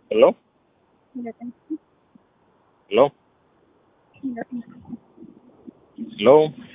Hello? Hello? Hello?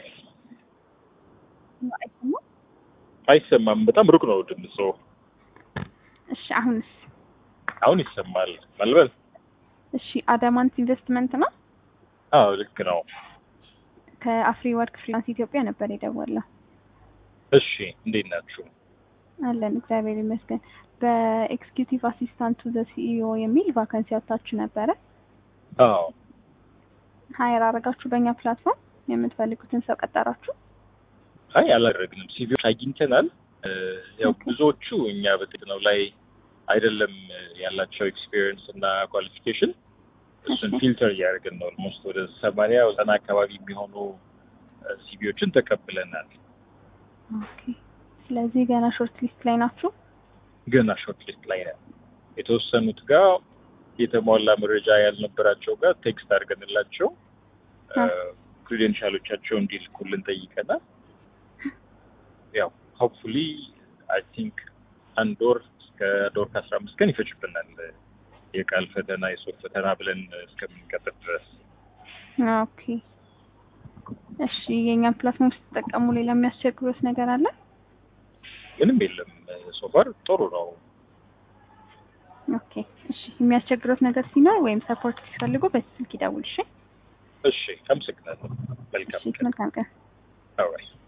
አይሰማም። በጣም ሩቅ ነው ድምፁ። እሺ አሁንስ? አሁን ይሰማል። መልበል እሺ አዳማንት ኢንቨስትመንት ነው። አዎ ልክ ነው። ከአፍሪ ወርክ ፍሪላንስ ኢትዮጵያ ነበር የደወለው። እሺ እንዴት ናችሁ? አለን እግዚአብሔር ይመስገን። በኤክስኪዩቲቭ አሲስታንት ቱ ዘ ሲኢኦ የሚል ቫካንሲ አውጥታችሁ ነበረ። አዎ ሀይር አረጋችሁ በእኛ ፕላትፎርም የምትፈልጉትን ሰው ቀጠራችሁ? አይ አላደረግንም። ሲቪዎች አግኝተናል። እ፣ ያው ብዙዎቹ እኛ በጥቅነው ላይ አይደለም ያላቸው ኤክስፒሪየንስ እና ኳሊፊኬሽን እሱን እሺ። ፊልተር እያደረግን ነው። ኦልሞስት ወደ ሰማንያ ዘጠና አካባቢ የሚሆኑ ሲቪዎችን ተቀብለናል። ኦኬ። ስለዚህ ገና ሾርት ሊስት ላይ ናችሁ? ገና ሾርት ሊስት ላይ ነን። የተወሰኑት ጋር የተሟላ መረጃ ያልነበራቸው ጋር ቴክስት አድርገንላቸው አ። ክሬዴንሻሎቻቸው እንዲልኩልን ጠይቀናል። ያው ሆፕፉሊ አይ ቲንክ አንድ ወር እስከ አንድ ወር ከአስራ አምስት ቀን ይፈጅብናል የቃል ፈተና የሶፍ ፈተና ብለን እስከምንቀጥር ድረስ። ኦኬ። እሺ የእኛን ፕላትፎርም ስትጠቀሙ ሌላ የሚያስቸግሩት ነገር አለ? ምንም የለም። ሶፋር ጥሩ ነው። ኦኬ። እሺ የሚያስቸግሩት ነገር ሲኖር ወይም ሰፖርት ሲፈልጉ በዚህ ስልክ ይደውል። እሺ። እሺ አመሰግናለሁ። መልካም እሺ ቀን። መልካም ቀን። አውራይ